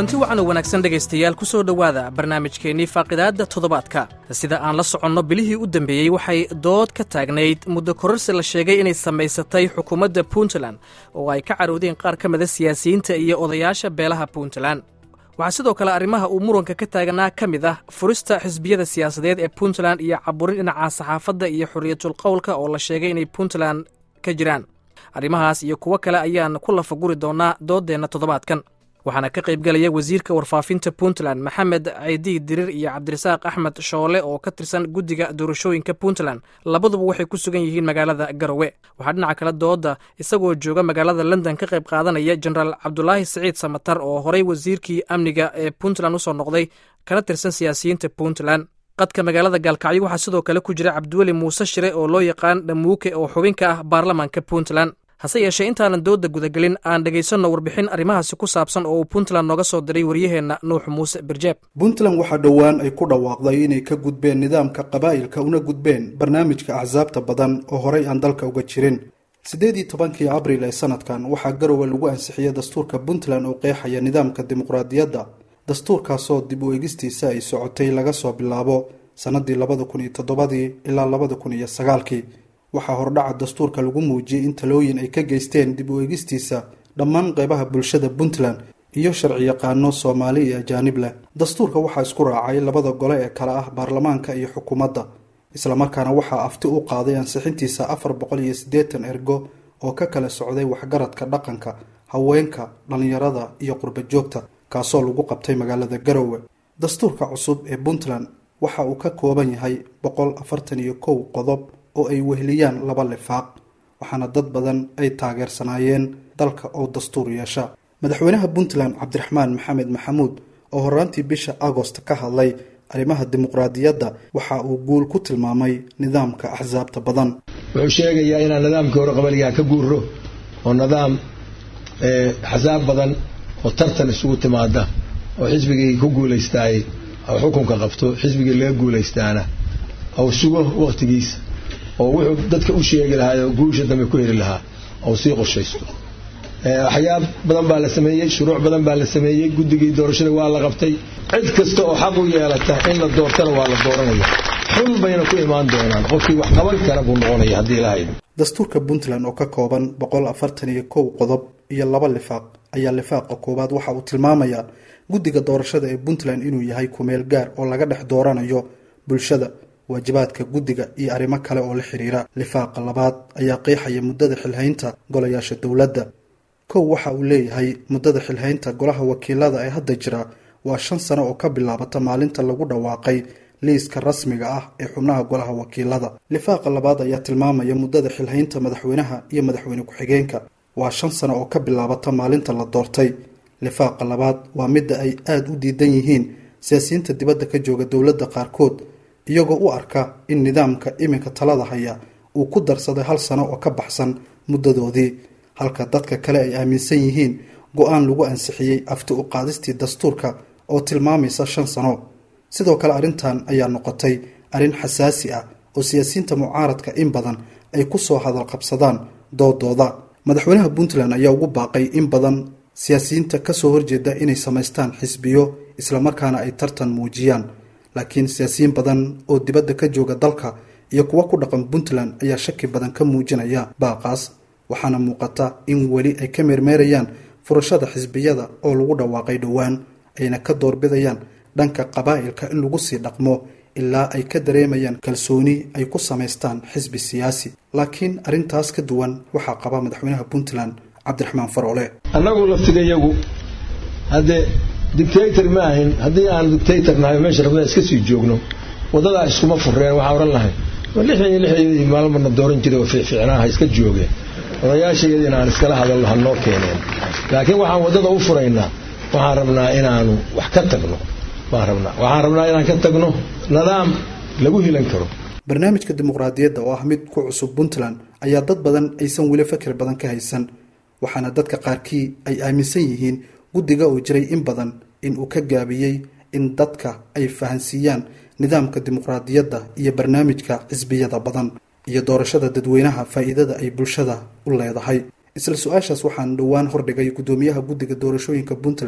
kulanti wacan oo wanaagsan dhegaystayaal ku soo dhowaada barnaamijkeennii faaqidaadda toddobaadka sida aan la soconno bilihii u dambeeyey waxay dood ka taagnayd muddo kororsi la sheegay inay samaysatay xukuumadda puntland oo ay ka carowdeen qaar ka mida siyaasiyiinta iyo odayaasha beelaha puntland waxaa sidoo kale arrimaha uu muranka ka taagnaa ka mid ah furista xisbiyada siyaasadeed ee puntland iyo caburin dhinaca saxaafadda iyo xorriyatul qowlka oo la sheegay inay puntland ka jiraan arrimahaas iyo kuwo kale ayaan ku lafaguri doonaa dooddeenna toddobaadkan waxaana ka qaybgelaya wasiirka warfaafinta puntland maxamed ciidii dirir iyo cabdirasaaq axmed shoole oo ka tirsan guddiga doorashooyinka puntland labaduba waxay ku sugan yihiin magaalada garowe waxaa dhinaca kale dooda isagoo jooga magaalada london ka qayb qaadanaya jenaraal cabdulaahi siciid samatar oo horey wasiirkii amniga ee puntland usoo noqday kana tirsan siyaasiyiinta puntland qadka magaalada gaalkacyo waxaa sidoo kale ku jira cabdiweli muuse shire oo loo yaqaan dhamuuke oo xubin ka ah baarlamaanka puntland hase yeeshee intaanan dooda gudagelin aan dhegaysanno warbixin arrimahaasi ku saabsan oo uu puntland nooga soo diray waryaheenna nuux muuse birjeeb puntland waxaa dhowaan ay ku dhawaaqday inay ka gudbeen nidaamka qabaa'ilka una gudbeen barnaamijka axsaabta badan oo horey aan dalka uga jirin siddeed iyo tobankii abriil ee sanadkan waxaa garowe lagu ansixiyey dastuurka puntland oo qeexaya nidaamka dimuqraadiyadda dastuurkaasoo dib u egistiisa ay socotay laga soo bilaabo sannadii labada kun iyo toddobadii ilaa labada kun iyo sagaalkii waxaa hordhaca dastuurka lagu muujiyey in talooyin ay ka geysteen dib u eegistiisa dhammaan qeybaha bulshada puntland iyo sharci yaqaano soomaali iyo ajaanib leh dastuurka waxaa isku raacay labada gole ee kale ah baarlamaanka iyo xukuumadda islamarkaana waxaa afti u qaaday ansixintiisa afar boqol iyo siddeetan ergo oo ka kala socday waxgaradka dhaqanka haweenka dhallinyarada iyo qurba joogta kaasoo lagu qabtay magaalada garowe dastuurka cusub ee puntland waxa uu ka kooban yahay boqol afartan iyo kow qodob oo ay weheliyaan laba lifaaq waxaana dad badan ay taageersanaayeen dalka oo dastuur yeesha madaxweynaha puntland cabdiraxmaan maxamed maxamuud oo horaantii bisha agost ka hadlay arrimaha dimuqraadiyadda waxa uu guul ku tilmaamay nidaamka axsaabta badan wuxuu sheegayaa inaan nidaamkii hore qabaligaa ka guuro oo nidaam axsaab badan oo tartan isugu timaada oo xisbigii ku guulaystaay oo xukunka qabto xisbigii laga guulaystaana ou sugo wakhtigiisa oo wuxuu dadka u sheegi lahaa oo guusha dambe ku heli lahaa ou sii qorshaysto waxyaab badan baa la sameeyey shuruuc badan baa la sameeyey guddigii doorashada waa la qabtay cid kasta oo xaq u yeelata in la doortana waa la dooranaya xun bayna ku imaan doonaan qofkii wax qaban kara buu noqonaya haddii ilahayd dastuurka puntland oo ka kooban boqol afartan iyo kow qodob iyo laba lifaaq ayaa lifaaqa koowaad waxa uu tilmaamayaa guddiga doorashada ee puntland inuu yahay kumeel gaar oo laga dhex dooranayo bulshada waajibaadka guddiga iyo arrimo kale oo la xiriira lifaaqa labaad ayaa qeexaya muddada xilhaynta golayaasha dowladda kow waxa uu leeyahay muddada xilhaynta golaha wakiilada ee hadda jira waa shan sano oo ka bilaabata maalinta lagu dhawaaqay liiska rasmiga ah ee xubnaha golaha wakiilada lifaaqa labaad ayaa tilmaamaya muddada xilhaynta madaxweynaha iyo madaxweyne ku-xigeenka waa shan sano oo ka bilaabata maalinta la doortay lifaaqa labaad waa midda ay aada u diidan yihiin siyaasiyiinta dibadda ka jooga dowladda qaarkood iyagoo u arka in nidaamka iminka talada haya uu ku darsaday hal sano oo ka baxsan muddadoodii halka dadka kale ay aaminsan yihiin go-aan lagu ansixiyey afti u qaadistii dastuurka oo tilmaamaysa shan sano sidoo kale arrintan ayaa noqotay arrin xasaasi ah oo siyaasiyiinta mucaaradka in badan ay ku soo hadal qabsadaan doodooda madaxweynaha puntland ayaa ugu baaqay in badan siyaasiyiinta kasoo horjeeda inay samaystaan xisbiyo islamarkaana ay tartan muujiyaan laakiin siyaasiyiin badan oo dibadda ka jooga dalka iyo kuwa ku dhaqan puntland ayaa shaki badan ka muujinaya baaqaas waxaana muuqata in weli ay ka meermeerayaan furashada xisbiyada oo lagu dhawaaqay dhowaan ayna ka doorbidayaan dhanka qabaa'ilka in lagu sii dhaqmo ilaa ay ka dareemayaan kalsooni ay ku samaystaan xisbi siyaasi laakiin arrintaas ka duwan waxaa qaba madaxweynaha puntland cabdiraxmaan faroole annagu laftigayagu haddee dictator ma ahin haddii aan dictator nahay meesha rabnaa iska sii joogno waddadaa iskuma fureen waxaa odhan lahay lixdan iyo lixdeedii maalmarna dooran jiray oo fiicfiicnaaha iska joogeen odayaashayadiina aan iskala hadalno ha noo keeneen laakiin waxaan waddada u furaynaa waxaan rabnaa inaanu wax ka tagno waan rabnaa waxaan rabnaa inaan ka tagno nidaam lagu hilan karo barnaamijka dimuqraadiyadda oo ah mid ku cusub puntland ayaa dad badan aysan weli fakir badan ka haysan waxaana dadka qaarkii ay aaminsan yihiin guddiga oo jiray in badan in uu ka gaabiyey in dadka ay fahansiiyaan nidaamka dimuqraadiyadda iyo barnaamijka xisbiyada badan iyo doorashada dadweynaha faa'iidada ay bulshada u leedahay isla su-aashaas waxaan dhowaan hordhigay guddoomiyaha guddiga doorashooyinka puntland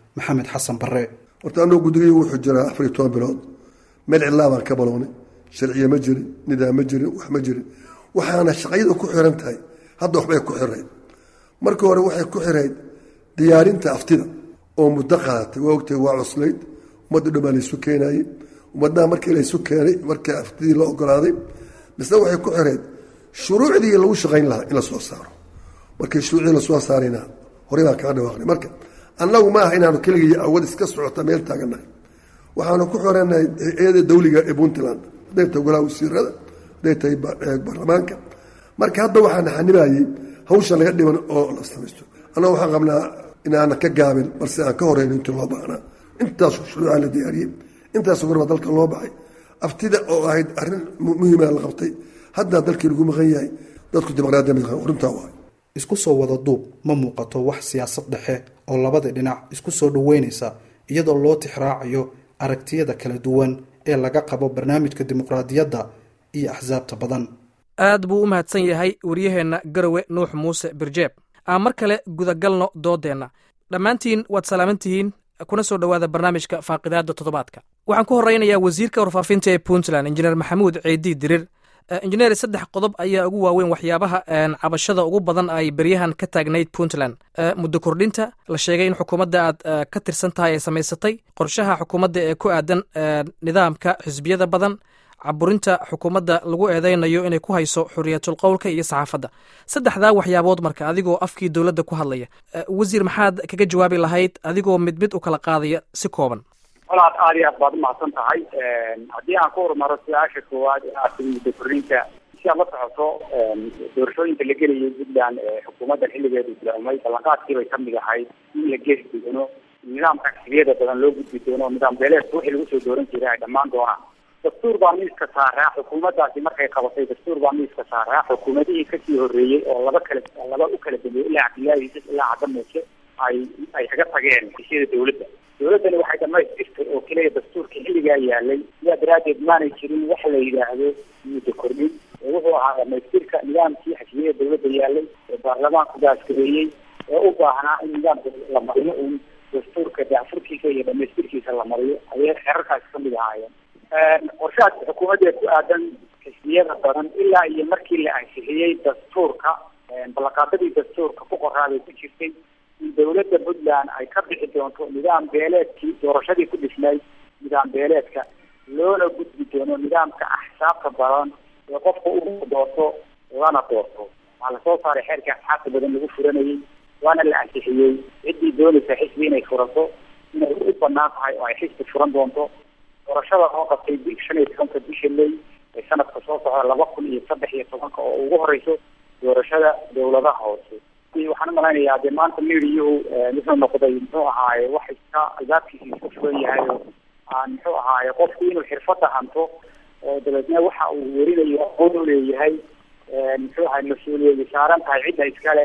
maxamed xasan barre horta anoo guddigay wuxuu jiraa afar iyo toban bilood meel cidlaa baan ka balownay sharciye ma jirin nidaam ma jirin wax ma jirin waxaana shaqayada ku xiran tahay hadda waxbay ku xirayd markii hore waxay ku xirayd diyaarinta aftida oo muddo qaadatay waa ogtahay waa cuslayd ummadda dhan baa laysu keenayey ummadnaha markii laysu keenay markii aftidii la ogolaaday misna waxay ku xirayd shuruucdii lagu shaqayn lahaa in la soo saaro markii shuruucdii lasoo saarayna horey baan kaga dhawaaqnay marka annagu maaha inaanu keligii awad iska socota meel taagannahay waxaanu ku xoranahay hay-ada dawliga ee puntland hadday tahay golaha wasiirada hadday tahay baarlamaanka marka hadda waxaana xanibayey hawsha laga dhiban oo la samaysto annaga waxaan qabnaa inaana ka gaabin balse aan ka horeyno intii loo baahnaa intaas shuruuca la diyaariyey intaas gorba dalka loo baxay aftida oo ahayd arrin muhiima la qabtay haddaa dalkii lagu maqan yahay dadku dimuqraadiya runtaa waay isku soo wada duub ma muuqato wax siyaasad dhexe oo labada dhinac isku soo dhoweynaysa iyadoo loo tixraacayo aragtiyada kala duwan ee laga qabo barnaamijka dimuqraadiyadda iyo axsaabta badan aad buu u mahadsan yahay waryaheenna garowe nuux muuse birjeeb aan mar kale gudagalno doodeenna dhammaantiin waad salaaman tihiin kuna soo dhowaada barnaamijka faaqidaadda toddobaadka waxaan ku horeynayaa wasiirka warfaafinta ee puntland injineer maxamuud ceedi dirir injineer saddex qodob ayaa ugu waaweyn waxyaabaha cabashada ugu badan ay beryahan ka taagnayd puntland muddo kordhinta la sheegay in xukuumadda aad ka tirsan tahay ay samaysatay qorshaha xukuumadda ee ku aadan nidaamka xisbiyada badan caburinta xukuumadda lagu eedeynayo inay ku hayso xuriyatul qowlka iyo saxaafadda saddexdaa waxyaabood marka adigoo afkii dowladda ku hadlaya wasiir maxaad kaga jawaabi lahayd adigoo mid mid u kala qaadaya si kooban walaad aad iyo aad baad umahadsan tahay haddii aan ku horumaro su-aasha koowaad ee aad tiri muddo kordhinta si aad la socoto doorashooyinka la gelayay puntland xukuumaddan xilligeedu bilaabmay ballanqaadkii bay kamid ahayd in la geli doono nidaamka xisbiyada badan loo gudbi doono nidaam beeleedka wixii lagu soo dooran jiray ay dhammaan doonaan dastuur baa miiska saaraa xukuumaddaasi markay qabatay dastuur baa miiska saaraa xukuumadihii kasii horreeyey oo laba kala laba u kala dambeeyey ilaa cabdillaahi yusuf ilaa cadda muuse ay ay kaga tageen hesiyada dawladda dawladdani waxay dhamaystirtay oo keliya dastuurka xilligaa yaalay sidaa daraaddeed maanay jirin wax la yidhaahdo muddo kordhin ee wuxuu ahaa dhamaystirka nidaamkii xisbiyada dawladda yaalay ee baarlamaanku gaaskabeeyey ee u baahnaa in nidaamka la mariyo uun dastuurka daafurkiisa iyo dhamaystirkiisa la mariyo ayay xerarkaasi kamid ahaayeen qorshahaas xukuumadda ku aadan xisbiyada badan ilaa iyo markii la ansixiyey dastuurka ballanqaadadii dastuurka ku qoraaday ku jirtay in dawladda puntland ay ka bixi doonto nidaam beeleedkii doorashadii ku dhisnay nidaam beeleedka loona gudbi doono nidaamka axsaabta badan ee qofka u doorto lana doorto waxaa lasoo saaray xeerkii asxaabta badan lagu furanayay waana la ansixiyey ciddii doonaysa xisbi inay furato inay u banaan tahay oo ay xisbi furan doonto doorashada loo qabtay bi shan iyo tobanka bisha may ee sanadka soo socda laba kun iyo saddex iyo tobanka oo ugu horeyso doorashada dawladaha hoose waxaan umalaynayaa dee maanta miriyuhu wuxuu noqday muxuu ahaaye wax iska albaabkiisa iska fugan yahay oo aan muxuu ahaaye qofku inuu xirfada hanto oo dabeedna waxa uu werinayo aqoon u leeyahay muxuu ahay mas-uuliyadi saaran tahay cidda iskale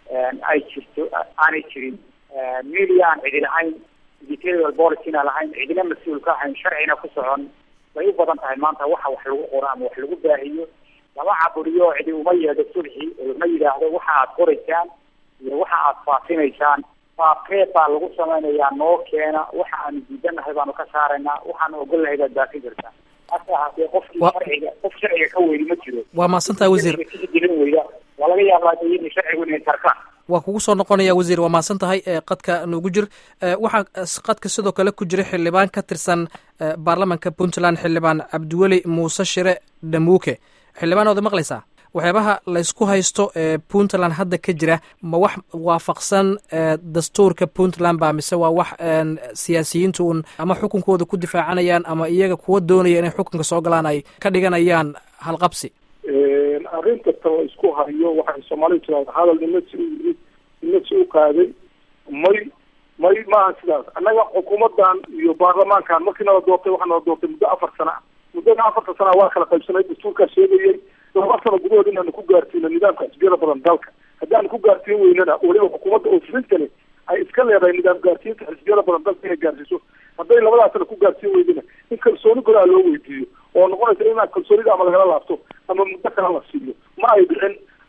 ay jirto aanay jirin media aan cidi lahayn editorial policina lahayn cidina mas-uul ka ahayn sharcina ku socon bay u badan tahay maanta waxa wax lagu qoro ama wax lagu baahiyo lama caburiyo cidi uma yeedho sulxi oo ma yidhaahdo waxa aad qoraysaan iyo waxa aad faafinaysaan faafkeed baa lagu samaynayaa noo keena waxa aanu diidanahay baanu ka saaraynaa waxaanu ogolnahay baad baafin kartaa hase ahaatee qofkii sharciga qof sharciga ka weyni ma jiro waa mahadsantaha wasiir gelin weyda waa laga yaabaa in sharcigu inay tarkaan waa kugu soo noqonaya wasiir waa mahadsan tahay qadka nuugu jir waxaa qadka sidoo kale ku jira xildhibaan ka tirsan baarlamanka puntland xildhibaan cabdiweli muuse shire dhamuuke xildhibaan oda maqlaysaa waxyaabaha laysku haysto ee puntland hadda ka jira ma wax waafaqsan dastuurka puntland ba mise waa wax siyaasiyiintu un ama xukunkooda ku difaacanayaan ama iyaga kuwa doonaya inay xukunka soo galaan ay ka dhiganayaan halqabsi arrinta tan la isku hayo waxay soomaalidu tiraada hadal nima si u yimid nima si u qaaday may may maaha sidaas annaga xukuumaddan iyo baarlamaankan markii nala doortay waxaa nala doortay muddo afar sana ah muddada afarta sana waa kala qaybsanay dastuurkaa sheegayay laba sano gudahood inaanu ku gaarsiino nidaamka xisbiyada badan dalka haddaanu ku gaarsiin weynana weliba xukuumadda oo fulintani ay iska leedahay nidaam gaarsiinta xisbiyada badan dalka inay gaarsiiso hadday labadaa sana ku gaarsiin weydana in kalsooni golaa loo weydiiyo oo noqonaysa inaa kalsoonida ama lagala laabto ama muddo kala la siiyo ma ay dhicin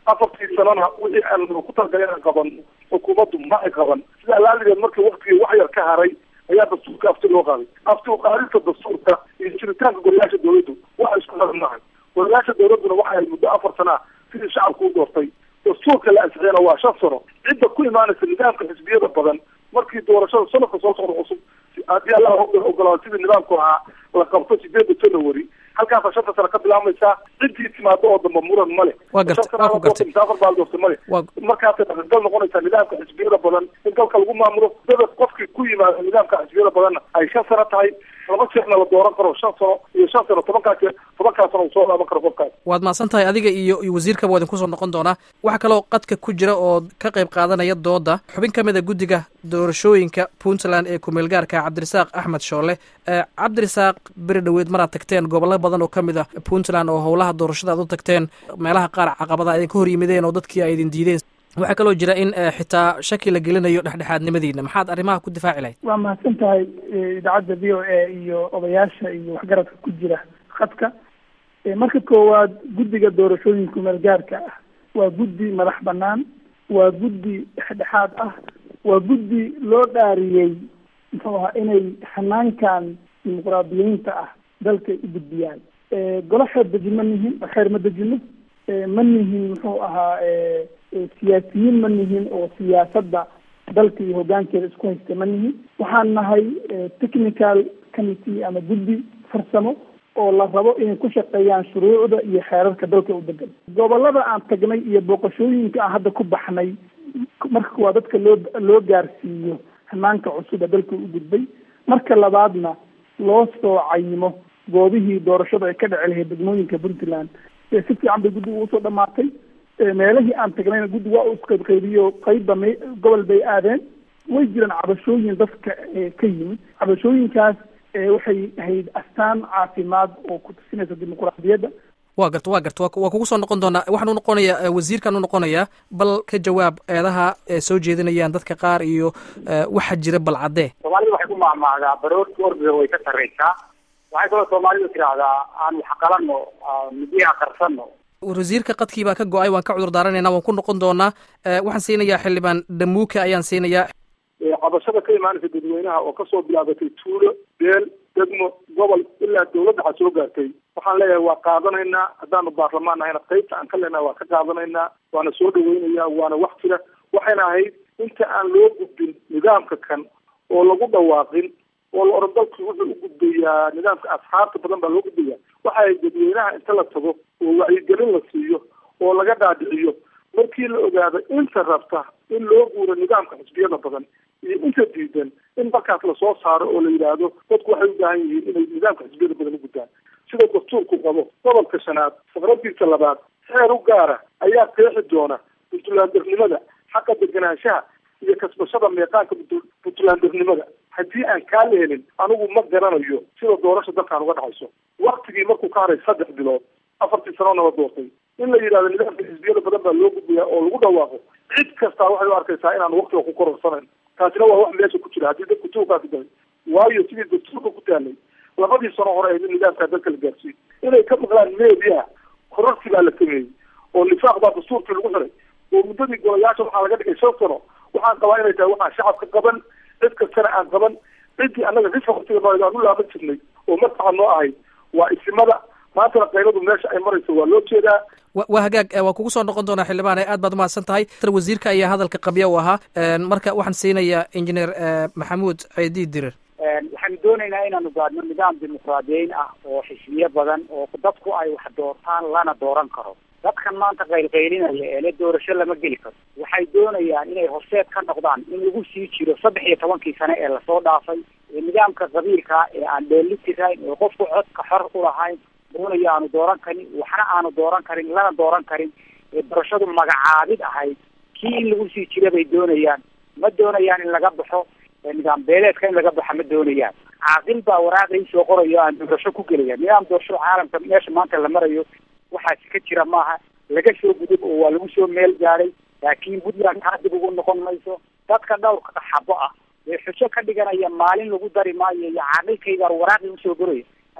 afartii sanana wixii aan ku talagalay inaan qaban xukuumaddu ma ay qaban sida alaaligeed markii waktigii wax yar ka haray ayaa dastuurka afti loo qaaday afti uqaadinta dastuurka iyo jiritaanka golayaasha dawladdu waxa isku xiran maahay golayaasha dawladduna waxay ahayd muddo afar sana ah sidii shacabku u doortay dastuurka la ansixiyana waa shan sano cidda ku imaanaysa nidaamka xisbiyada badan markii doorashada sanadka soo socda cusub haddii allah ogolaado sidii nidaamku ahaa la qabto sideeda january halkaasa shanta sano ka bilaabmaysaa ciddii timaado oo damba muran male Waa gartay, waa ku gartay. afar baa la doortay male Waa- markaasay dhaqangal noqonaysaa nidaamka xisbiyada badan in dalka lagu maamulo dada qofkii ku yimaado nidaamka xisbiyada badanna ay shan sano tahay laba jeerna la dooran karo shan sano iyo shan sano tobankaa jeer tobankaa sano uu soo laaban karo qofkaas waad mahadsan tahay adiga iyo iyo wasiirkaba waa idinku soo noqon doonaa waxaa kaloo qadka ku jira oo ka qayb qaadanaya dooda xubin ka mid a guddiga doorashooyinka puntland ee kumeelgaarka cabdirasaaq axmed shoole Eh, cabdirasaaq beri dhoweed maraad tagteen gobollo badan oo ka mid ah puntland oo howlaha doorashada aad u tagteen meelaha qaar caqabada idinka hor yimideen oo dadkii ay idin diideen waxaa kaloo jira in eh, xitaa shaki la gelinayo dhexdhexaadnimadiina maxaad arrimaha ku difaaci lahayd waa mahadsan tahay eh, idaacadda v o a iyo odayaasha iyo waxgaradka ku jira khadka Eh, marka koowaad guddiga doorashooyinka meelgaarka ah waa guddi madax banaan waa guddi dhexdhexaad ah waa guddi loo dhaariyey muxuu ahaa inay hanaankan dimuqraadiyiinta ah dalka u gudbiyaan Eh, golo xeer dejin ma nihin xeer ma dejino Eh, ma nihin muxuu ahaa eh, eh, siyaasiyiin ma nihin oo siyaasadda dalka iyo hoggaankeeda isku haysta ma nihin waxaan nahay eh, technical committee ama guddi farsamo oo la rabo inay ku shaqeeyaan shuruucda iyo xeerarka dalka u degan gobolada aan tagnay iyo booqashooyinka aan hadda ku baxnay marka waa dadka loo loo gaarsiiyo hanaanka cusub ee dalka u gudbay marka labaadna loo soo cayimo goobihii doorashada ay ka dhici lahayd degmooyinka puntland ee si fiican bay guddiga ugu soo dhamaatay ee meelihii aan tagnayna guddi waa uu isqaybqaybiyo qeybba me gobol bay aadeen way jiraan cabashooyin dadka ee ka yimid cabashooyinkaas ee waxay ahayd astaan caafimaad oo ku tusinaysa dimuqraadiyadda waa garta waa garta waa waa kugu soo noqon doonaa waxaan u noqonayaa eh, wasiirkaan u noqonayaa bal ka jawaab eedaha ee soo jeedinayaan dadka qaar iyo eh, waxa jira bal caddee soomaalida waxay ku mahmahdaa baroorta orbiga way ka sarreysaa waxay kaloo soomaalidu tidhaahdaa aan wax qalanno midiyaha qarsanno wasiirka qadkii baa ka go-ay waan ka cudur daaranaynaa waan ku noqon doonaa Eh, waxaan siinayaa xildhibaan dhamuuka ayaan siinayaa ee cabashada ka imaanaysa dadweynaha oo kasoo bilaabatay tuulo beel degmo gobol ilaa dawladda waxaa soo gaartay waxaan leeyahay waa qaadanaynaa haddaanu baarlamaan nahayna qaybta aan ka leenahay waa ka qaadanaynaa waana soo dhaweynayaa waana wax jira waxayna ahayd inta aan loo gudbin nidaamka kan oo lagu dhawaaqin oo la oran dalku wuxuu u gudbayaa nidaamka asxaabta badan baa loo gudbaya waxa ay dadweynaha inta la tago oo wacyigelin la siiyo oo laga dhaadhiciyo markii la ogaado inta rabta in loo guuro nidaamka xisbiyada badan iyo inta diidan in markaas lasoo saaro oo la yidhaahdo dadku waxay u baahan yihiin inay nidaamka xisbiyada badan u gudbaan sida dastuurku qabo gobolka shanaad safaradiisa labaad xeer u gaara ayaa qeexi doona puntlandernimada xaqa deganaanshaha iyo kasbashada meeqaanka punt- puntlandernimada haddii aan kaa la helin anigu ma garanayo sida doorasha dalkaan uga dhacayso waktigii markuu ka haray saddex bilood afartii sanoona la doortay in la yidhahdo nidaamka xisbiyada badan baa loo gudbaya oo lagu dhawaaqo cid kastaa waxay u arkaysaa inaan waktiga ku kororsanayn taasina waa wax meesha ku jira haddii dadku tuugaasi galay waayo sidii dastuurka ku taalay labadii sano hore ahayd in nidaamkaa dalka la gaarsiiyo inay ka maqlaan media kororsi baa la sameeyey oo nifaaq baa dastuurkii lagu xiray oo muddadii golayaasha waxaa laga dhigay shan sano waxaan qabaa inay tahay waxaan shacabka qaban cid kastana aan qaban ciddii annaga rifaqtiga nooyd aan u laaban jirnay oo markaa noo ahayd waa isimada maantana qayladu meesha ay marayso waa loo jeedaa wa- waa hagaag eh, waan kugu soo noqon doonaa xildhibaan aad baad umahadsan tahay tar wasiirka ayaa hadalka qabya u ahaa Eh, marka waxaan siinayaa injineer eh, maxamuud ciidi dirir waxaanu doonaynaa inaanu gaadhno nidaam dimuqraadiyeyn ah oo xisbiyo badan oo dadku ay wax doortaan lana dooran karo dadkan maanta qaylqaylinaya ee le doorasho lama geli karo waxay doonayaan inay horseed ka noqdaan in lagu sii jiro saddex iyo tobankii sane ee lasoo dhaafay ee nidaamka qabiilka ee aan dheeli tirayn ee qofku codka xor u lahayn doonaya aanu dooran karin waxna aanu dooran karin lana dooran karin ee doorashadu magacaabid ahayd kii in lagu sii jira bay doonayaan ma doonayaan in laga baxo ee nidaam beeleedka in laga baxa ma doonayaan caaqil baa waraaqay soo qorayo aan doorasho ku gelaya nidaam doorasho caalamka meesha maanta la marayo waxaasi ka jira maaha laga soo gudub oo waa lagu soo meel gaadhay laakiin puntland taa dib ugu noqon mayso dadka dhowrka xabo ah ee xujo ka dhiganaya maalin lagu dari maayo iyo caaqilkaygaa waraaqii usoo goraya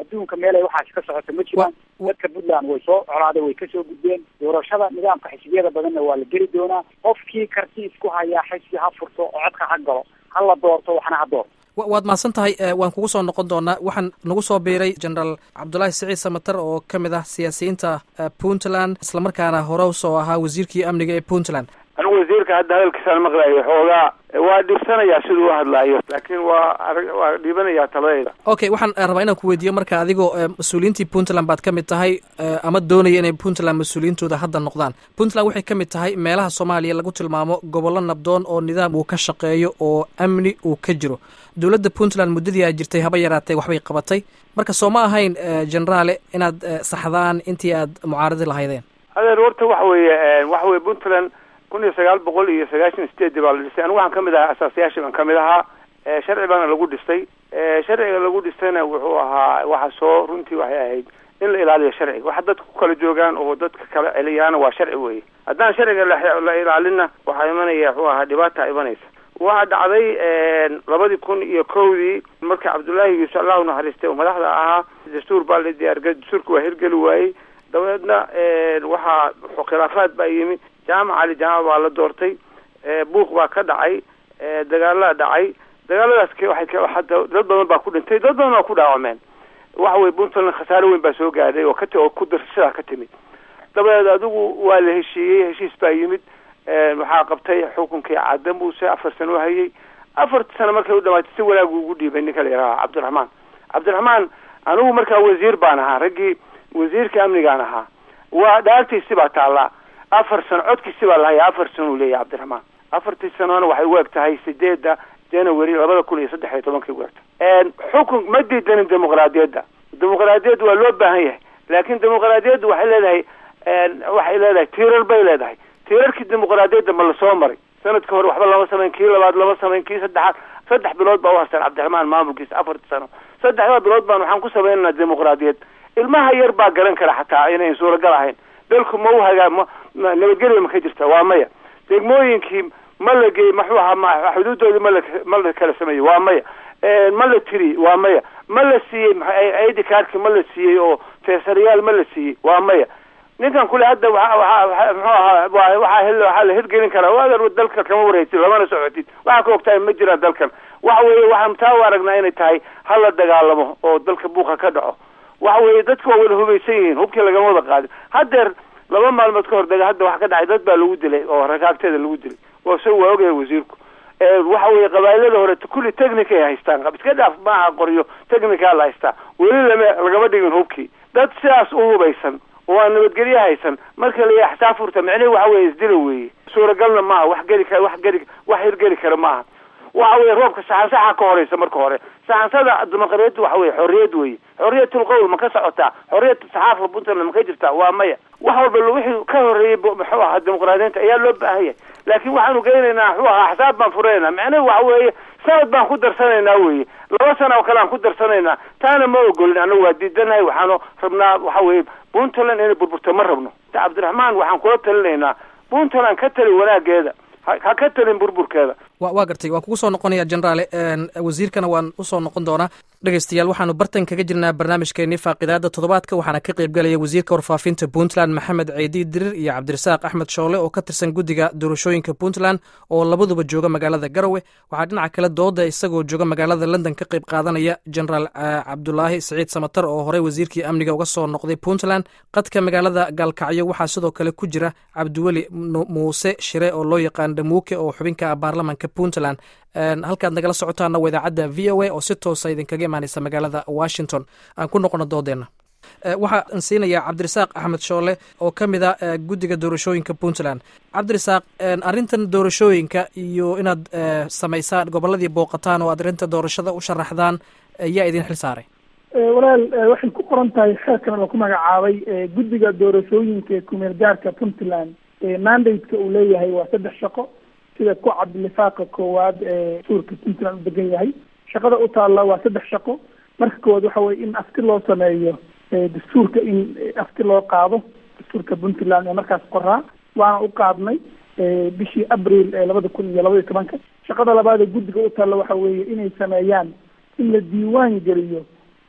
adduunka meel ay waxaasi ka socoto ma jiraan dadka puntland way soo colaaday way kasoo gudbeen doorashada nidaamka xisbiyada badanna waa la geli doonaa qofkii karti isku hayaa xisbi ha furto oo codka ha galo ha la doorto waxna ha doorto waad mahadsan tahay waan kugu soo noqon doonaa waxaan nagu soo biiray generaal cabdulaahi siciid samater oo ka mid ah siyaasiyiinta puntland islamarkaana hore usoo ahaa wasiirkii amniga ee puntland anigu wasiirka hadda hadalkiisaan maqlayo xoogaa waa dhibsanayaa siduu u hadlaayo laakiin waa waa dhiibanayaa taladayda okay waxaan rabaa inaan ku weydiiyo marka adigoo mas-uuliyiintii puntland baad ka mid tahay ama doonaya inay puntland mas-uuliyiintooda hadda noqdaan puntland waxay ka mid tahay meelaha soomaaliya lagu tilmaamo gobollo nabdoon oo nidaam uu ka shaqeeyo oo amni uu ka jiro dowladda puntland muddadii ay jirtay haba yaraatee waxbay qabatay marka soo ma ahayn generaale inaad saxdaan intii aad mucaaradi lahaydeen adeer horta waxa weeye waxa weye puntland kun iyo sagaal boqol iyo sagaashan sideedii baa la dhistay anigu waxaan kamid ahaa asaasayaashii baan kamid ahaa sharci baana lagu dhistay sharciga lagu dhistayna wuxuu ahaa waxa soo runtii waxay ahayd in la ilaaliyo sharciga waxa dadka ku kala joogaan oo dadka kala celiyaana waa sharci weye haddaan sharciga la ilaalinna waxaa imanaya wuxuu ahaa dhibaata imanaysa waxaa dhacday labadii kun iyo kowdii marka cabdullaahi yuusuf allahu naxariistay oo madaxda ahaa dastuur baa la diyaarga dastuurka waa hirgeli waayey dabeedna waxaa khilaafaad baa yimi jaamac ali jaamac baa la doortay buuq baa ka dhacay dagaalaa dhacay dagaaladaas waay dad badan baa ku dhintay dad badan waa ku dhaawacmeen waxa weye puntland khasaare weyn baa soo gaadhay oo kat oo ku sidaa ka timid dabadeed adigu waa la heshiiyey heshiis baa yimid waxaa qabtay xukunkii cadda muuse afar sano hayay afarta sano markay u dhamaatay si wanaag ugu dhiibay ninka la yidhaha cabdiraxmaan cabdiraxmaan anigu markaa wasiir baan ahaa raggii wasiirka amnigaan ahaa waa dhaartiisi baa taallaa afar sano codkiisi baa lahaya afar sano uu leeyahay cabdiraxmaan afartii sanona waxay u eg tahay sideedda january labada kun iyo saddex iyo tobankay u egtahay xukun ma diidanin dimuqraadiyadda dimuqraadiyadda waa loo baahan yahay laakin dimuqraadiyaddu waxay leedahay waxay leedahay tiirar bay leedahay tiirarkii dimuqraadiyadda ma lasoo maray sanadka hore waxba lama samayn kii labaad lama samayn kii saddexaad saddex bilood baa u harstaan cabdiraxmaan maamulkiisa afartii sano saddexdaa bilood baan waxaan ku samaynaynaa dimuqraadiyad ilmaha yar baa garan kara xataa inayn suuragal ahayn dalku ma u hagaa ma nabadgelya ma ka jirta waa maya degmooyinkii ma la geey maxuu ahaa xuduudoodii mala ma la kala sameeyey waa maya ma la tiri waa maya ma la siiyey id kaarki ma la siiyey oo feesarayaal ma la siiyey waa maya ninkan kule hadda waa waa muxuu ahaa waa waxaa hel waxaa la hirgelin karaa waader dalka kama wareegtid lamana socotid waxaa ka ogtahay ma jiraan dalkan waxa weeye waxaan taa u aragnaa inay tahay hala dagaalamo oo dalka buuqa ka dhaco waxa weeye dadka waa wada hubaysan yihiin hubkii lagama wada qaadin haddeer laba maalmood ka hor daga hadda waxa ka dhacay dad baa lagu dilay oo rakaagteeda lagu dilay waa isaga waa ogyahay wasiirku waxa weeye qabailada hore kulli technica ay haystaan iska dhaaf maaha qoryo technica la haystaa weli lama lagama dhigin hubkii dad sidaas u hubaysan oo aan nabadgelye haysan marka la yahay xisaab furta micnihi waxa weeye isdila weeye suuragalna maaha wax geli kara wax geli wax hirgeli kara maaha waxa weye roobka saxansaxa ka horeysa marka hore saxansada dimuqraadiyadda waxa weye xorriyad weye xorriyatul qowl ma ka socotaa xorriyat saxaafa puntland ma ka jirtaa waa maya wax walba wixii ka horreeyey muxuu ahaa dimuqraadiyiinta ayaa loo baahan yahay laakiin waxaanu geynaynaa muxuu ahaa xisaab baan furaynaa macnahi waxa weeye sanad baan ku darsanaynaa weye laba sana oo kale aan ku darsanaynaa taana ma ogolin annagu waa diidanahay waxaanu rabnaa waxa weye puntland inay burburto ma rabno cabdiraxmaan waxaan kula talinaynaa puntland ka tali wanaageeda ha ka talin burburkeeda wa waa gartay waan kugu soo noqonaya generaale wasiirkana waan usoo noqon doonaa dhegeystayaal waxaanu bartan kaga jirnaa barnaamijkeenii faaqidaada toddobaadka waxaana ka qaybgalaya wasiirka warfaafinta puntland maxamed ceedi dirir iyo cabdirasaaq axmed shoole oo ka tirsan guddiga doorashooyinka puntland oo labaduba jooga magaalada garowe waxaa dhinaca kale dooda isagoo jooga magaalada london ka qayb qaadanaya generaal cabdulaahi siciid samatar oo horey wasiirkii amniga uga soo noqday puntland qadka magaalada gaalkacyo waxaa sidoo kale ku jira cabdiweli muuse shire oo loo yaqaan dhamuuke oo xubinka ah baarlamanka puntland halkaad nagala socotaana waa idaacadda v o a oo si toosa idinkaga imaaneysa magaalada washington aan ku noqono doodeena waxaan siinayaa cabdirasaaq axmed shoole oo ka mid a guddiga doorashooyinka puntland cabdirasaaq arrintan doorashooyinka iyo inaad samaysaan gobolladii booqataan oo aad arrinta doorashada u sharaxdaan yaa idin xil saaray walaal waxay ku qoran tahay xeerkan oo ku magacaabay guddiga doorashooyinka ee kumeel gaarka puntland mandate-ka uu leeyahay waa saddex shaqo sida ku cad lifaaqa koowaad ee suurka puntland u degan yahay shaqada u taalla waa saddex shaqo marka koowaad waxa weye in afti loo sameeyo dastuurka in afti loo qaado dastuurka puntland ee markaas qoraa waana u qaadnay bishii abril ee labada kun iyo labaiyo tobanka shaqada labaad ee guddiga u taalla waxa weeye inay sameeyaan in la diiwaan geliyo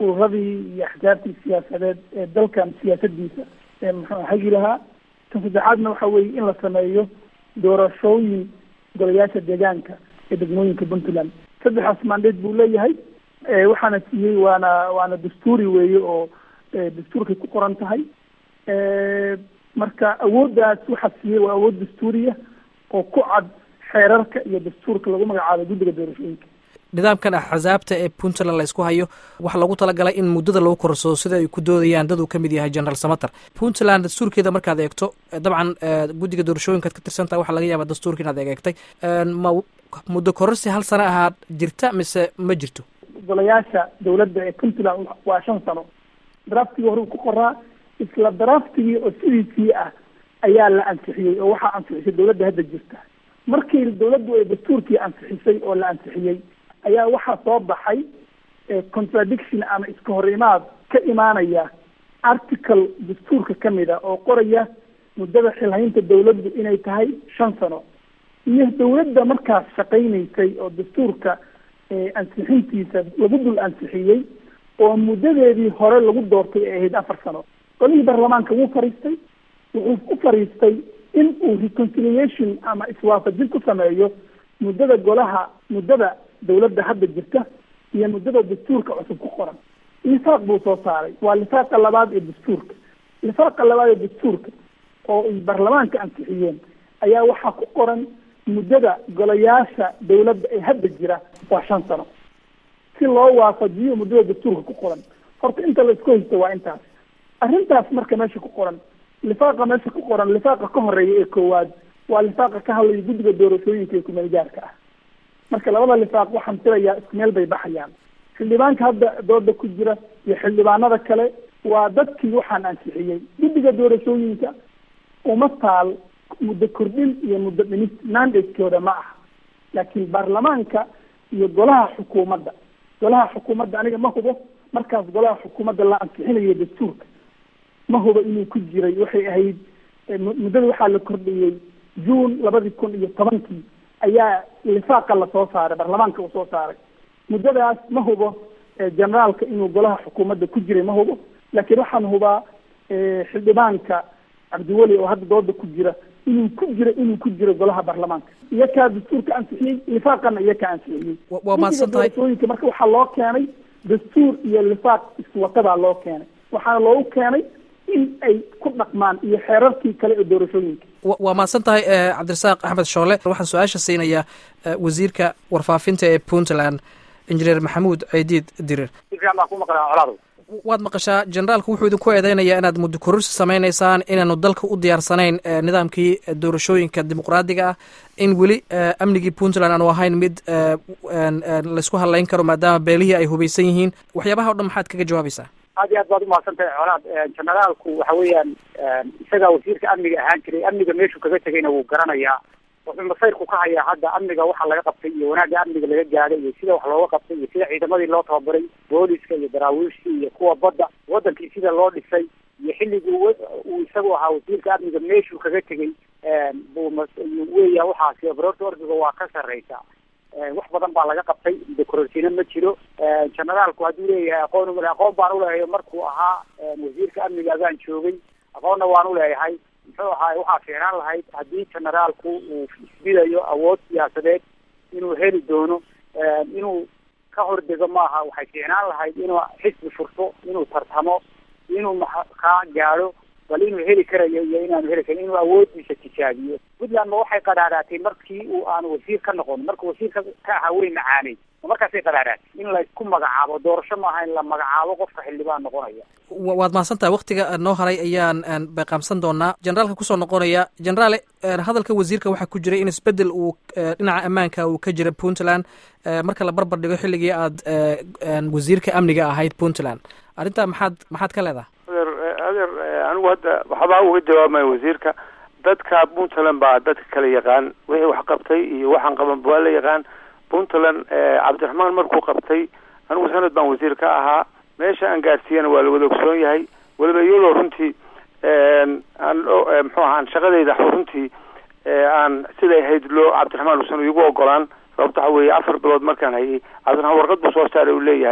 ururadii iyo axsaabtii siyaasadeed ee dalkan siyaasadiisa ee muxuu hagi lahaa tan saddexaadna waxa weeye in la sameeyo doorashooyin golayaasha deegaanka ee degmooyinka puntland saddexaas mandate buu leeyahay waxaana siiyey waana waana dastuuri weeye oo dastuurkay ku qoran tahay marka awooddaas waxaa siiyey waa awood dastuuriya oo ku cad xeerarka iyo dastuurka lagu magacaabay guddiga doorashooyinka nidaamkan axsaabta ee puntland la ysku hayo waxaa lagu talagalay in muddada lagu korsado sida ay ku doodayaan dad uu ka mid yahay general samater puntland dastuurkeeda markaad eegto dabcan guddiga doorashooyinkaad ka tirsantaha waxaa laga yaabaa dastuurka inaad egeegtay ma muddo kororsi hal sano ahaad jirta mise ma jirto golayaasha dawladda ee puntland waa shan sano draftigii hore ku qoraa isla draftigii oo sidiisii ah ayaa la ansixiyey oo waxaa ansixisay dawladda hadda jirta markii dawladdu ay dastuurkii ansixisay oo la ansixiyey ayaa waxaa soo baxay contradiction ama iska hor imaad ka imaanaya article dastuurka kamid a oo qoraya muddada xilhaynta dawladdu inay tahay shan sano iyo dawladda markaas shaqaynaysay oo dastuurka ansixintiisa lagu dul ansixiyey oo muddadeedii hore lagu doortay ay ahayd afar sano golihii baarlamaanka wuu fariistay wuxuu u fariistay in uu reconciliation ama iswaafajin ku sameeyo muddada golaha muddada dawladda hadda jirta iyo muddada dastuurka cusub ku qoran lifaaq buu soo saaray waa lifaaqa labaad ee dastuurka lifaaqa labaad ee dastuurka oo ay baarlamaanka ansixiyeen ayaa waxaa ku qoran muddada golayaasha dawladda ee hadda jira waa shan sano si loo waafajiyo muddada dastuurka ku qoran horta inta la isku haysto waa intaas arrintaas marka meesha ku qoran lifaaqa meesha ku qoran lifaaqa ka horeeya ee koowaad waa lifaaqa ka hadlaya guddiga doorashooyinka ee kumeelgaarka ah marka labada lifaaq waxaan filayaa isku meel bay baxayaan xildhibaanka hadda dooda ku jira iyo xildhibaanada kale waa dadkii waxaan ansixiyey guddiga doorashooyinka uma taal muddo kordhin iyo muddo dhimis mandatekooda ma aha laakiin baarlamaanka iyo golaha xukuumadda golaha xukuumadda aniga ma hubo markaas golaha xukuumadda la ansixinayo dastuurka ma hubo inuu ku jiray waxay ahayd muddada waxaa la kordhiyey june labadii kun iyo tobankii ayaa lifaaqa lasoo saaray baarlamaanka uu soo saaray muddadaas ma hubo generaalka inuu golaha xukuumadda ku jiray ma hubo laakiin waxaan hubaa xildhibaanka cabdiweli oo hadda dooda ku jira inuu ku jiro inuu ku jiro golaha baarlamaanka iyo kaa dastuurka ansixiyey lifaaqana iyo kaa ansixiyey waa mahadsan tahay doorashooyinka marka waxaa loo keenay dastuur iyo lifaaq iswatabaa loo keenay waxaana loogu keenay in ay ku dhaqmaan iyo xeerarkii kale ee doorashooyinka waa mahadsan tahay cabdirasaaq axmed shoole waxaan su-aasha siinayaa wasiirka warfaafinta ee puntland injineer maxamuud ciidiid dirir waad maqashaa generaalku wuxuu idinku eedeynayaa inaad muddo kororsi samaynaysaan inaanu dalka u diyaarsanayn nidaamkii doorashooyinka dimuqraadiga ah in weli amnigii puntland aanu ahayn mid laysku hadlayn karo maadaama beelihii ay hubaysan yihiin waxyaabaha o dhan maxaad kaga jawaabaysaa aad iyo aad baad umahadsan tahay colaad generaalku waxa weeyaan isagaa wasiirka amniga ahaan jiray amniga meeshuu kaga tegayna wuu garanayaa wuxuu masayrku ka hayaa hadda amniga waxa laga qabtay iyo wanaagga amniga laga gaadhay iyo sida wax looga qabtay iyo sida ciidamadii loo tababaray booliska iyo daraawiishtii iyo kuwa badda wadankii sida loo dhisay iyo xilligii uu isagu ahaa wasiirka amniga meeshuu kaga tegay buu weya waxaasi barorta ordiga waa ka sarreysa wax badan baa laga qabtay dekororsiina ma jiro generaalku hadduu leeyahay aqoon umale aqoon baan uleeyahay markuu ahaa wasiirka amniga agaan joogay aqoonna waan uleeyahay muxuu ahaay waxaa fiicnaan lahayd haddii generaalku uu isbidayo awood siyaasadeed inuu heli doono inuu ka hordego maaha waxay fiicnaan lahayd inuu xisbi furto inuu tartamo inuu kaa gaadho bal inuu heli karayo iyo inaanu heli karin inuu awoodiisa tijaabiyo puntland ma waxay qadhaadhaatay markii uu aanu wasiir ka noqon markuu wasiirka ka ahaa way macaanay markaasay qadhaadhaatay in laysku magacaabo doorasho maaha in la magacaabo qofka xildhibaan noqonaya waad mahadsan tahay waktiga noo haray ayaan bayqaamsan doonaa generaalka kusoo noqonaya generaale hadalka wasiirka waxaa ku jiray in isbedel uu dhinaca ammaanka uu ka jira puntland marka la barbar dhigo xilligii aad wasiirka amniga ahayd puntland arrintaa maxaad maxaad ka leedahay adeer adeer anigu hadda waxbaa uga jawaabmaya wasiirka dadka puntland baa dadka kala yaqaan wixii wax qabtay iyo waxaan qaban waa la yaqaan puntland cabdiraxmaan markuu qabtay anigu sanad baan wasiir ka ahaa meesha aan gaadhsiiyana waa la wada ogsoon yahay weliba iyadoo runtii aan muxuu ahaan shaqadayda runtii aan siday ahayd loo cabdiraxmaan uusan igu ogolaan sababto waxa weeye afar bilood markaan hayay cabdiraxmaan warqad buu soo saaray uu leeyahay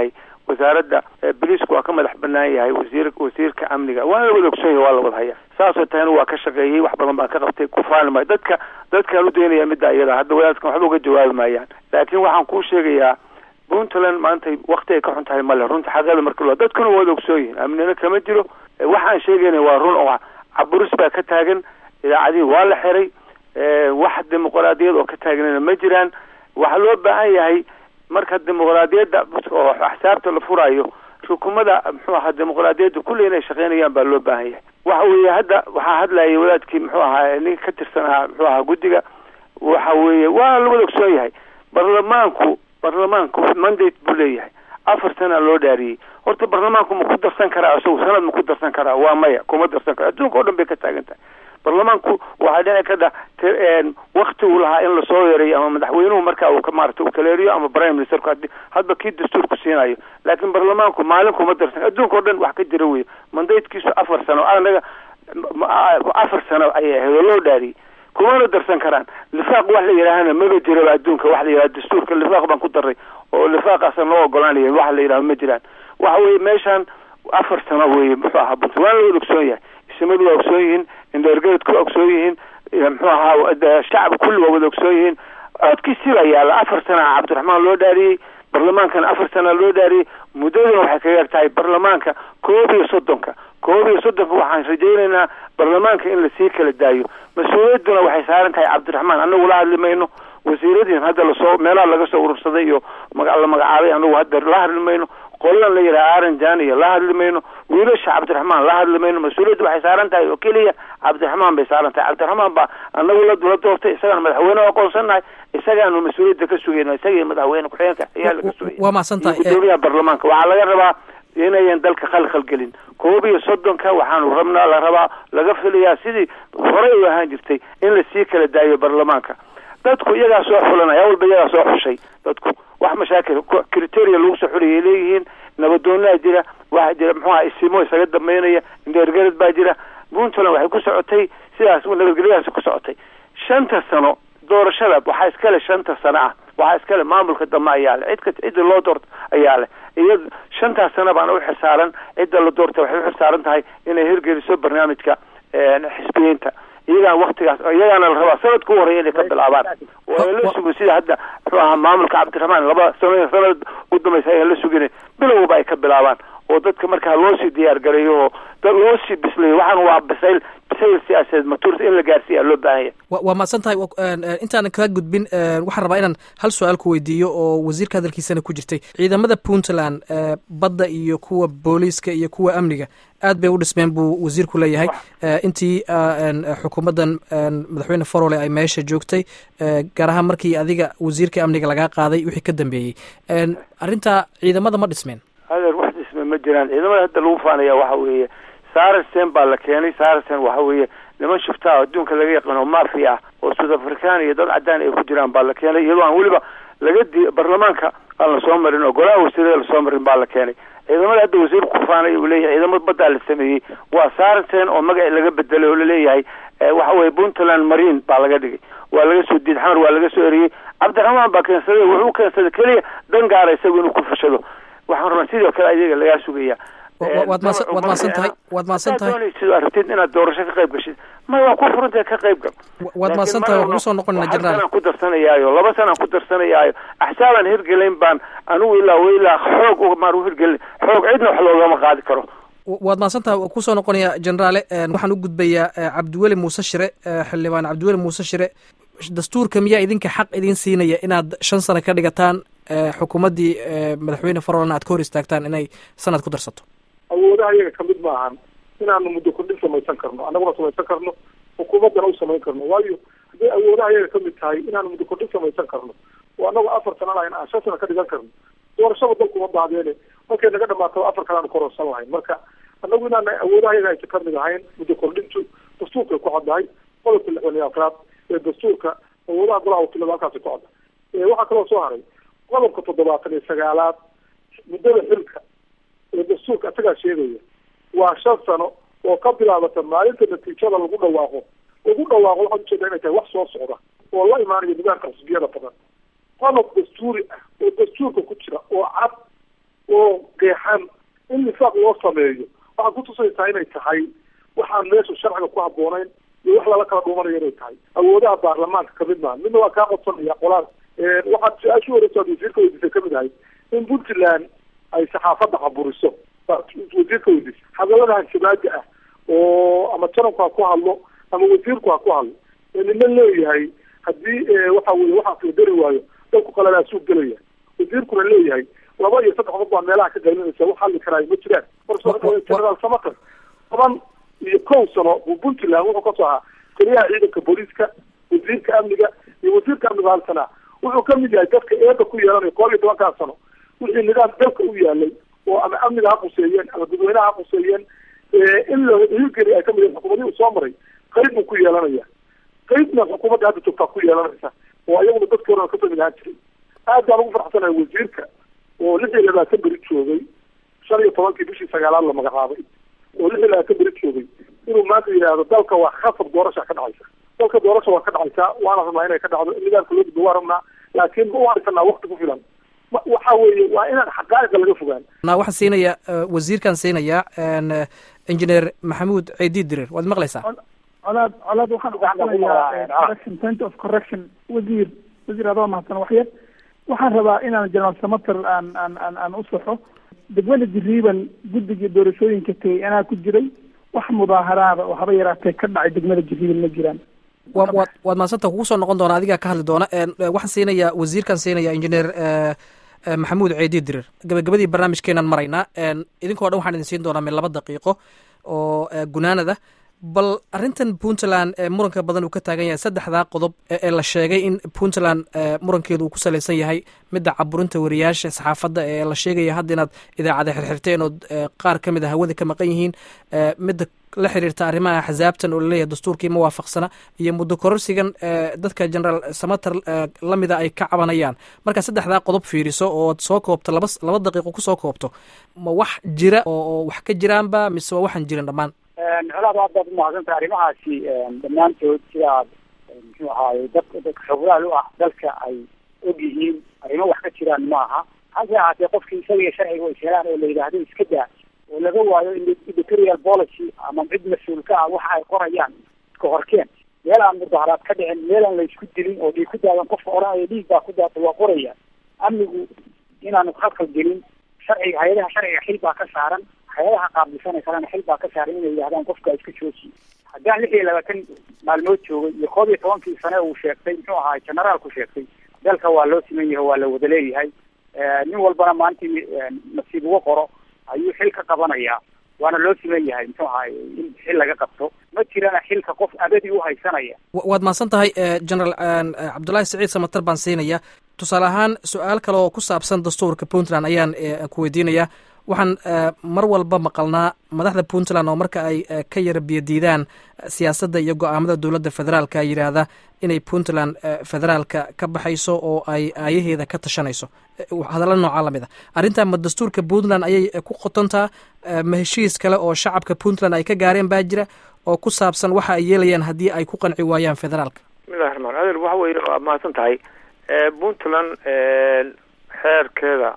wasaaradda biliisku waa ka madax banaan yahay wasiir wasiirka amniga waana la wada ogsoon yahay waa la wada haya saasoo tahayna waa ka shaqeeyey wax badan baan ka qabtay ku faani maayo dadka dadkaan u daynaya midda iyada hadda wadaadkan waxba uga jawaabi maayaan laakiin waxaan kuu sheegayaa puntland maanta wakti ay ka xun tahay male runta xaqeeda marka loo dadkuna waa wada ogsoon yihin amnina kama jiro waxaan sheegayna waa run oo caburis baa ka taagan idaacadihii waa la xiray wax dimuqraadiyad oo ka taagnana ma jiraan waxaa loo baahan yahay marka dimuqraadiyadda oo axsaabta la furayo xukuumada muxuu ahaa dimuqraadiyadda kulli inay shaqeynayaan baa loo baahan yahay waxa weeye hadda waxaa hadlayay wadaadkii muxuu ahaa ninka ka tirsan ahaa muxuu ahaa guddiga waxa weeye waa la wada ogsoon yahay barlamaanku barlamaanku mandate buu leeyahay afar sana loo dhaariyey horta barlamaanku ma ku darsan karaa isagu sanad ma ku darsan karaa waa maya kuma darsan karo adduunka o dhan bay ka taagan tahay barlamaanku waxaa dhici ka dha wakti uu lahaa in lasoo yareeyo ama madaxweynuhu markaa uu ka maarata uu kaleeriyo ama prime ministerku hadi hadba kii dastuurku siinayo laakiin barlamaanku maalin kuma darsan adduunka o dhan wax ka jira wey mandatekiisu afar sano anaga afar sano ayay ahayd oo loo dhaariyey kumana darsan karaan lifaaq wax la yidhaahana maba jiraba adduunka wax la yidhaha dastuurka lifaaq baan ku daray oo lifaaqaasan loo ogolaanaya wax la yidhaho ma jiraan waxa weye meeshaan afar sano weye muxuu ahaa bunt waana la wada ogsoon yahay isimadu waa ogsoon yihiin indheergeedku waa ogsoon yihiin muxuu ahaa shacab kulli waa wada ogsoon yihiin codkiisi baa yaalla afar sana cabdiraxmaan loo dhaariyey barlamaankana afar sana loo dhaariyey muddaduna waxay kaga eg tahay barlamaanka koob iyo soddonka koob iyo soddonka waxaan rajaynaynaa barlamaanka in lasii kala daayo mas-uuliyadduna waxay saaran tahay cabdiraxmaan anagu la hadli mayno wasiiradiin hadda lasoo meelaha laga soo urursaday iyo maga la magacaabay anagu hadda la hadli mayno qoladan la yidhaha aranjan iyo la hadli mayno wiilasha cabdiraxmaan la hadli mayno mas-uuliyadda waxay saaran tahay oo keliya cabdiraxmaan bay saaran tahay cabdiraxmaan baa anagu la la doortay isagaan madaxweyne aqoonsannahay isagaanu mas-uuliyadda ka sugayno isagii madaxweyne ku-xigeenka ayaa laga sugaya waa mahadsantahay gudoomiyaha barlamaanka waxaa laga rabaa inayan dalka khalkhal gelin koob iyo soddonka waxaanu rabnaa la rabaa laga filayaa sidii horey u ahaan jirtay in lasii kala daayo barlamaanka dadku iyagaa soo xulanaya walba iyagaa soo xushay dadku wax mashaakil criteria lagu soo xulaya leeyihiin nabadoonaa jira waxaa jira muxuu aha isimo isaga dambeynaya indheergarad baa jira puntland waxay ku socotay sidaas nabadgelyadaasi ku socotay shanta sano doorashada waxaa iskale shanta sano ah waxaa iskale maamulka dambe ayaa le cidka cidda loo doorto ayaa leh iya shantaas sana baana u xilsaaran cidda la doorta waxay u xilsaaran tahay inay hirgeliso barnaamijka xisbiyiinta iyagaan waktigaas iyagaana la rabaa sanadka u horeya inay ka bilaabaan waa la sugo sida hadda muxuu ahaa maamulka cabdiraxmaan laba sano sanad u dambaysa ayaan la sugina bilowba ay ka bilaabaan oo dadka markaa loo sii diyaar gareeyo oo dad loo sii bislayo waxaan waa bisayl bisayl siyaasadeed matuurta in la gaarsiiya loo baahan yahay waa mahadsan tahay intaanan kaa gudbin waxaan rabaa inaan hal su-aal ku weydiiyo oo wasiirka hadalkiisana ku jirtay ciidamada puntland badda iyo kuwa booliiska iyo kuwa amniga aad bay u dhismeen buu wasiirku leeyahay intii xukuumaddan madaxweyne farole ay meesha joogtay gaar ahaan markii adiga wasiirka amniga lagaa qaaday wixii ka dambeeyey arrintaa ciidamada ma dhismeen adeer wax dhisme ma jiraan ciidamada hadda lagu faanaya waxa weeye saracen baa la keenay saracen waxa weeye niman shuftaa adduunka laga yaqaano mafia ah oo south african iyo dad cadaan ay ku jiraan baa la keenay iyadoo aan weliba laga di barlamaanka aan lasoo marin oo golaha wasiirada lasoo marin baa la keenay ciidamada hadda wasiirku kufaanay uu leeyahay ciidamada baddaa la sameeyey waa saracen oo magaci laga bedelay oo laleeyahay waxa weye puntland marine baa laga dhigay waa laga soo diid xamar waa laga soo eriyey cabdiraxmaan baa keensaday wuxuu keensaday keliya dan gaara isagu inuu ku fashado waxaan rabaa sidoo kale ayaga lagaa sugaya waad maadsan waad maadsan tahay waad maadsan tahay doonaysid aragtid inaad doorasho ka qayb gashid may waa ku furantahay ka qayb gal waad maadsan tahay waa kugu soo noqonayna jenaraal sanaan ku darsanayaayo laba sanaan ku darsanayaayo axsaabaan hirgelayn baan anigu ilaa ilaa xoog maar u hirgelin xoog cidna wax loogama qaadi karo waad mahadsan tahay waa kusoo noqonaya jenaraale waxaan u gudbayaa cabdiweli muuse shire xildhibaan cabdiweli muuse shire dastuurka miyaa idinka xaq idin siinaya inaad shan sano ka dhigataan xukuumaddii madaxweyne farolna aad ka hor istaagtaan inay sanad ku darsato awoodaha iyaga kamid ma ahan inaanu muddo kordhin samaysan karno annaguna samaysan karno xukuumaddana u samayn karno waayo hadday awoodaha iyaga kamid tahay inaanu muddo kordhin samaysan karno oo annagu afar sana lahayn aan shan sana ka dhigan karno doorashada dalkuma daadeene markay naga dhamaataba afar kale aanu kororsan lahayn marka annagu inaana awoodaha iyaga aysa kamid ahayn muddo kordhintu dastuurkay ku caddahay qodobka lixdan iyo afraad ee dastuurka awoodaha golaha wakiilada halkaasi ku cadda waxaa kaloo soo haray qodobka toddobaatan iyo sagaalaad muddada xilka ee dastuurka isagaa sheegaya waa shan sano oo ka bilaabata maalinta natiijada lagu dhawaaqo lagu dhawaaqo waxaad ujeedaa inay tahay wax soo socda oo la imaanaya nidaamka xisbiyada badan qodob dastuuri ah oo dastuurka ku jira oo cad oo qeexan in nifaaq loo sameeyo waxaad kutusaysaa inay tahay waxaan meesha sharciga ku habboonayn iyo wax lala kala dhuumanayo inay tahay awoodaha baarlamaanka kamid maaha midna waa kaa qodsanaya qolaas waxaad su-aashu horeysa ad wasiirka weydiisay kamid ahay in puntland ay saxaafadda caburiso wasiirka weydiisay hadallada hanshibaaga ah oo ama janabku ha ku hadlo ama wasiirku ha ku hadlo nina leeyahay haddii waxa weye waxaas la geli waayo dalku qaladaasuu gelaya wasiirkuna leeyahay laba iyo saddex qof baa meelaha ka qaylinaysa wax hadli karaayo ma jiraan generaal samater toban iyo kow sano buu puntland wuxuu kasoo ahaa taliyaha ciidanka booliiska wasiirka amniga iyo wasiirka amniga halsanaa wuxuu kamid yahay dadka eeda ku yeelanaya koob iyo tobankaa sano wixii nidaam dalka u yaalay oo ama amniga ha quseeyeen ama dadweynaha ha quseeyeen in la higeli ay kamid yahin xukuumadii uu soo maray qayb buu ku yeelanaya qaybna xukuumadda hadda joogtaa ku yeelanaysa oo ayaguna dadkii horena kasoo mid ahaan jiray aad baan ugu farxsanahay wasiirka oo lix iyo labaatan beri joogay shan iyo tobankii bishii sagaalaad la magacaabay oo lix iyo labaatan beri joogay inuu maanta yidhaahdo dalka waa khasab doorasha ka dhacaysa dalka doorasha waa ka dhacaysaa waana rabnaa inay ka dhacdo nidaamka loo gudbo waa rabnaa laakiin ma u haysanaa wakti ku filan waxa weeye waa inaan xaqaa'iqa laga fogaan waxaan siinaya wasiirkaan siinaya engineer maxamuud ciidi dirir waad maqlaysaa colaad colaad waxaan uqaxsanayaa correction point of correction wasiir wasiir adoo mahadsan waxyar waxaan rabaa inaan general samater aan aan aan aan u saxo degmada jiriiban guddigii doorashooyinka tegey anaa ku jiray wax mudaaharaada oo haba yaraatee ka dhacay degmada jiriiban ma jiraan wa waad waad mahadsanta kugu soo noqon doona adigaa ka hadli doona waxaan siinayaa wasiirkaan siinaya engineer maxamuud ceedi dirir gabagabadii barnaamijkeenaan maraynaa idinkoo dhan waxaan idin siin doonaa min laba daqiiqo oo gunaanada bal arrintan puntland ee muranka badan uu ka taagan yahay saddexdaa qodob ee la sheegay in puntland murankeedu uu ku salaysan yahay midda caburinta wariyaasha saxaafadda ee la sheegaya hadda inaad idaacada xirxirteen ood qaar ka mid a hawada ka maqan yihiin midda la xiriirta arrimaha axsaabtan oo laleeyahay dastuurkii ma waafaqsana iyo muddo kororsigan dadka generaal samater lamida ay ka cabanayaan markaa saddexdaa qodob fiiriso ood soo koobto laba laba daqiiqo kusoo koobto ma wax jira oo wax ka jiraanba mise waa waxaan jirin dhammaan colaad aad baad umahadsantahay arrimahaasi dhammaantood sidaad muxuu ahaaye dadka dadka xoguraal u ah dalka ay og yihiin arrimo wax ka jiraan maaha hase ahaatee qofkii isaga sharciga is helaan oo la yidhaahdo iska daa oo laga waayo editorial policy ama cid mas-uulka ah waxa ay qorayaan iska horkeen meel aan mudaharaad ka dhicin meel aan la isku dilin oo dhiig ku daadan qofka odhanaya dhiig baa ku daata waa qoraya amnigu inaanu khadkal gelin sharciga hay-adaha sharciga xil baa ka saaran hay-adaha qaabilsanay kalena xil baa ka saaran inay yidhahdaan qofka iska joojiye haddaan lix iyo labaatan maalmood joogay iyo koob iyo tobankii sane uu sheegtay muxuu ahaay generaalku sheegtay dalka waa loo siman yahay waa la wada leeyahay nin walbana maalintii nasiib uga qoro ayuu xil ka qabanayaa waana loo siman yahay muxuu ahaay in xil laga qabto ma jirana xilka qof abadi u haysanaya waad mahadsan tahay generaal cabdullaahi saciid samater baan siinaya tusaale ahaan su-aal kale oo ku saabsan dastuurka puntland ayaan ku weydiinayaa waxaan mar walba maqalnaa madaxda puntland oo marka ay ka yara biyadiidaan siyaasadda iyo go-aamada dowladda federaalka yidhaahda inay puntland federaalka ka baxayso oo ay aayaheeda ka tashanayso hadalla noocaa lamid a arrintan ma dastuurka puntland ayay ku qotontaa ma heshiis kale oo shacabka puntland ay ka gaareen baa jira oo ku saabsan waxa ay yeelayaan haddii ay ku qanci waayaan federaalka bismillahi raxmaan adeer waxa weye waa mahadsan tahay puntland xeerkeeda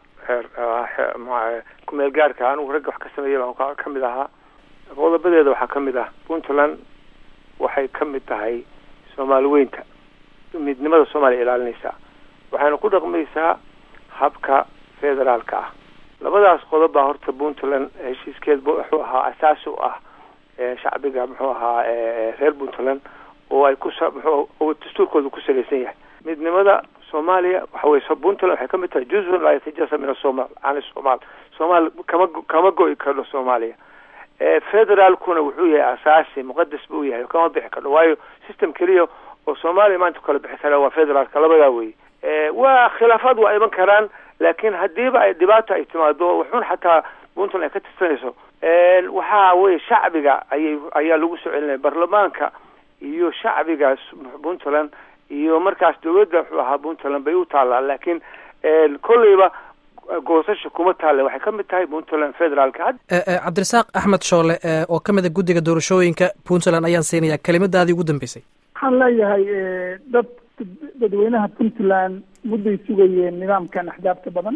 xeer kumeel gaarka anigu ragga wax ka sameeya baan ka mid ahaa qodobadeeda waxaa ka mid ah puntland waxay ka mid tahay soomaali weynta midnimada soomaaliya ilaalinaysaa waxayna ku dhaqmaysaa habka federaalka ah labadaas qodob baa horta puntland heshiiskeed wuxuu ahaa asaasi u ah shacbiga muxuu ahaa reer puntland oo ay kus muxuu dastuurkooda ku salaysan yahay midnimada soomaaliya waxa weye puntland waxay kamid tahay juzun laa yatajasa min asomal can somal somal kama kama go-i kardho soomaaliya federaalkuna wuxuu yahay asaasi muqadas buu yahay kama bixi kardho waayo system keliya oo soomaaliya maanta kala bixi kara waa federaalka labadaa weye waa khilaafaad waa iman karaan laakiin hadiiba ay dhibaata ay timaado waxun xataa puntland ay ka tirsanayso waxa weye shacbiga ayay ayaa lagu soo celinaya baarlamaanka iyo shacbiga puntland iyo markaas dawladda wuxuu ahaa puntland bay u taallaa laakiin kolleyba goosasha kuma taalle waxay ka mid tahay puntland federaalka cabdirasaaq axmed shoole oo ka mid a guddiga doorashooyinka puntland ayaan siinaya kelimadaadii ugu dambeysay waxaan leeyahay dad dadweynaha puntland mudday sugayeen nidaamkan axdaabta badan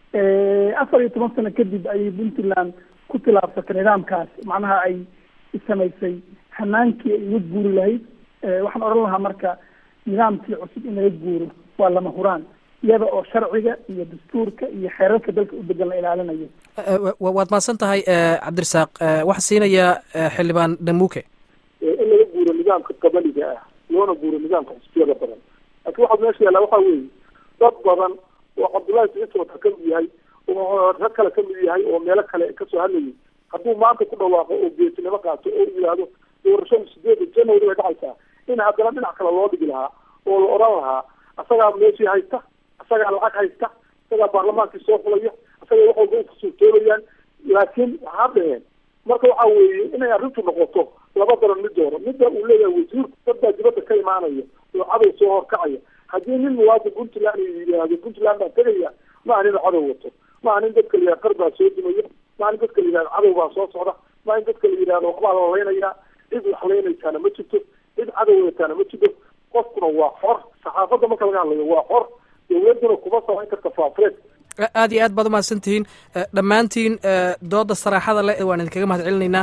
afar iyo toban sano kadib ayay puntland ku tilaabsatay nidaamkaas macnaha ay samaysay hanaankii ay uga guuri lahayd waxaan odhan lahaa marka nidaamkii cusub in laga guuro waa lama huraan iyada oo sharciga iyo dastuurka iyo xeerarka dalka u degan la ilaalinayo waad mahadsan tahay cabdirasaaq waxaa siinayaa xildhibaan dhamuuke in laga guuro nidaamka qabaliga ah loona guuro nidaamka xisbiyada badan laakiin waxaa meesha yaallaa waxaa weeye dad badan oo cabdullahi siciidsoota ka mid yahay oo rag kale ka mid yahay oo meelo kale kasoo hadlayay hadduu maanta ku dhawaaqo oo geesinimo qaato oo yidhaahdo doorashada sideeda january bay dhacaysaa in haddana dhinac kale loo dhigi lahaa oo la odhan lahaa asagaa meeshii haysta asagaa lacag haysta asagaa baarlamaankii soo fulaya asagaa wax walba ukasuurtoolayaan laakiin waxaa dhaheen marka waxaa weeye inay arrintu noqoto laba daran mid dooro midda uu leeyahay wasiirku dad baa dibadda ka imaanaya oo cadow soo horkacaya haddii nin muwaadin puntland yidhaahdo puntland baan tegaya ma aha nin cadow wato ma aha nin dadka la yidhahdo qar baa soo dumaya ma aha nin dadka la yidhahdo cadow baa soo socda ma aha nin dadka la yidhahdo waxbaa la laynayaa cid wax laynaysaana ma jirto cid cadow wataana ma jirto qofkuna waa xor saxaafadda marka laga hadlayo waa xor dowladuna kuma samayn karta faafureed aad iyo aad baad umahadsan tihiin dhammaantiin dooda saraaxada leh waan idinkaga mahad celinaynaa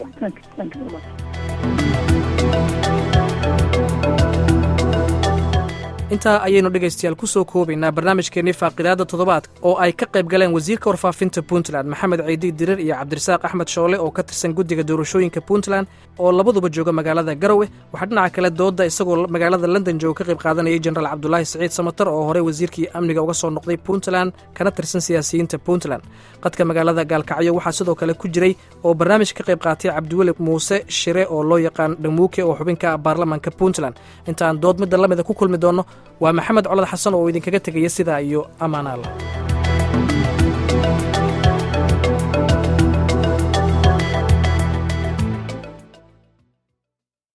intaa ayaynu dhegaystayaal ku soo koobaynaa barnaamijkeennii faaqidaadda toddobaadka oo ay ka qayb galeen wasiirka warfaafinta puntland maxamed ciidi dirir iyo cabdirasaaq axmed shoole oo ka tirsan guddiga doorashooyinka puntland oo labaduba jooga magaalada garowe waxaa dhinaca kale doodda isagoo magaalada london jooga ka qayb qaadanayay jenaraal cabdulaahi siciid samatar oo horey wasiirkii amniga uga soo noqday puntland kana tirsan siyaasiyiinta puntland qadka magaalada gaalkacyo waxaa sidoo kale ku jiray oo barnaamij ka qayb qaatay cabdiweli muuse shire oo loo yaqaan dhamuuke oo xubinka baarlamaanka puntland intaan dood midda lamida ku kulmi doonno waa maxamed colad xasan oo idinkaga tegaya sidaa iyo ammaan alla